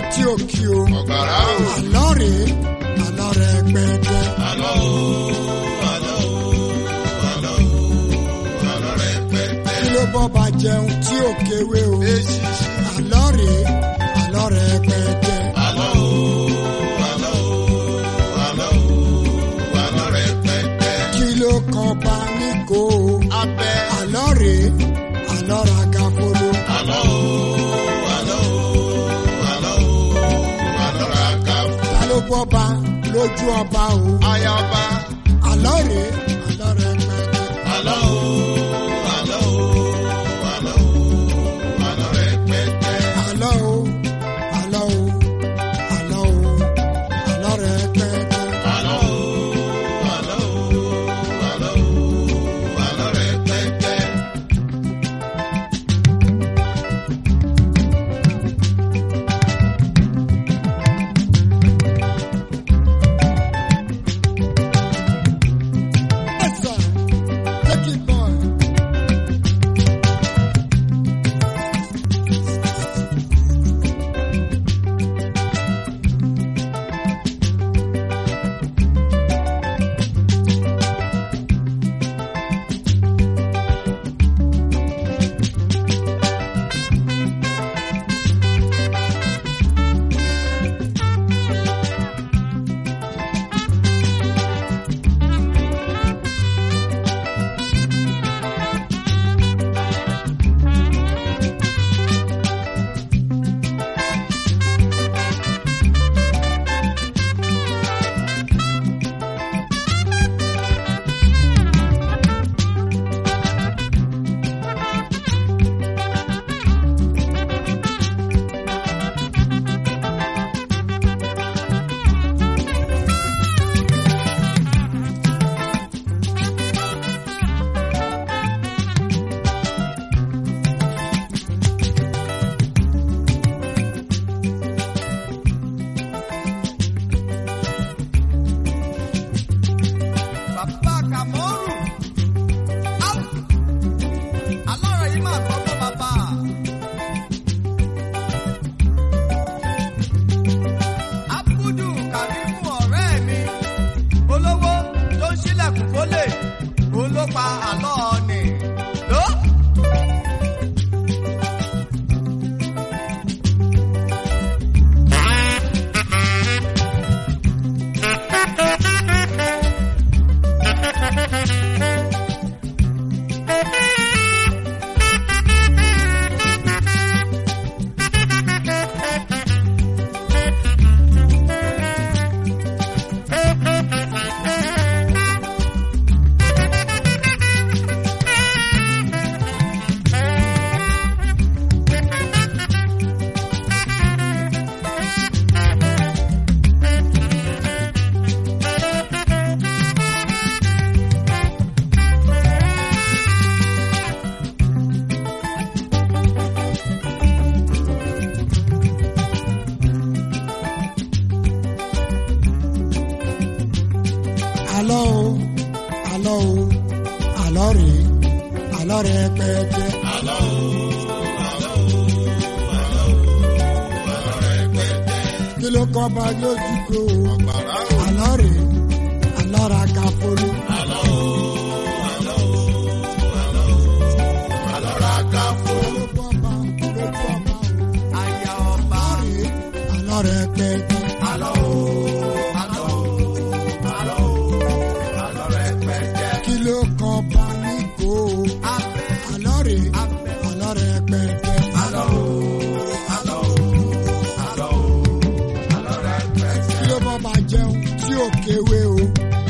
tí ò kí o. ọ̀gbàrá o. àlọ́ rèé àlọ́ rẹ̀ pẹ́ẹ́pẹ́. àlọ́ o. àlọ́ o. àlọ́ o. àlọ́ rẹ̀ pẹ́pẹ́. kí ló bọ́ bá jẹun tí ò kéwé o. Èṣìṣì. àlọ́ rèé àlọ́ rẹ̀ pẹ́ẹ́pẹ́. àlọ́ o. àlọ́ o. àlọ́ o. àlọ́ rẹ̀ pẹ́pẹ́. kí ló kan bá ní kó o. abẹ́. àlọ́ rèé àlọ́ ra gafolo. àlọ́ o. àlọ́ o. àlọ́ o. àlọ́ rà ká fún. ta ló bọ́ bá lójú ọba o. ayaba. àlọ́ rèé àlọ́ rẹ̀ pẹ́ẹ́pẹ́. àlọ́ o. àlọ́ o. àlọ́ o. àlọ́ rẹ̀ pẹ́pẹ́. àlọ́ o àlọ́ o àlọ́ o àlọ́ rẹ̀ pẹ́ẹ́pẹ́. àlọ́ o. àlọ́ o. àlọ́ o. àlọ́ rẹ̀ pẹ́pẹ́. Yes, sir. Take it, boy. Bàbá Kàmọ́rù. Áù! Alọ́rọ̀ yìí máa kọ́ fún bàbá. Abudu Kàrímù ọ̀rẹ́ mi. Olówó tó ń ṣílẹ̀kùn fólè. Òun ló pa àlọ́ ọ̀nì. Ló. àlọ́ o àlọ́ o àlọ́ rèé àlọ́ rẹ̀ pẹ́ẹ́pẹ́. àlọ́ o. àlọ́ o. àlọ́ o. àlọ́ rẹ̀ pẹ́pẹ́. kí ló kọ́ bá lójú kó o. ọ̀gbàrá o. àlọ́ rèé àlọ́ ra gafolo. àlọ́ o. àlọ́ o. àlọ́ o. àlọ́ rà ká fún. ta ló bọ́ bá lójú ọba o. Aya ọba. àlọ́ rèé àlọ́ rẹ̀ pẹ́ẹ́pẹ́. àlọ́ o. àlọ́ o. àlọ́ o. àlọ́ rẹ̀ pẹ́pẹ́. kí ló kọ́ bá ní kó o. Abẹ́. àlọ́ rèé àlọ́ rẹ̀ pẹ́ẹ́pẹ́. àlọ́ o. àlọ́ o. àlọ́ o. àlọ́ rẹ̀ pẹ́pẹ́. kí ló bọ́ bá jẹun tí ò kéwé o.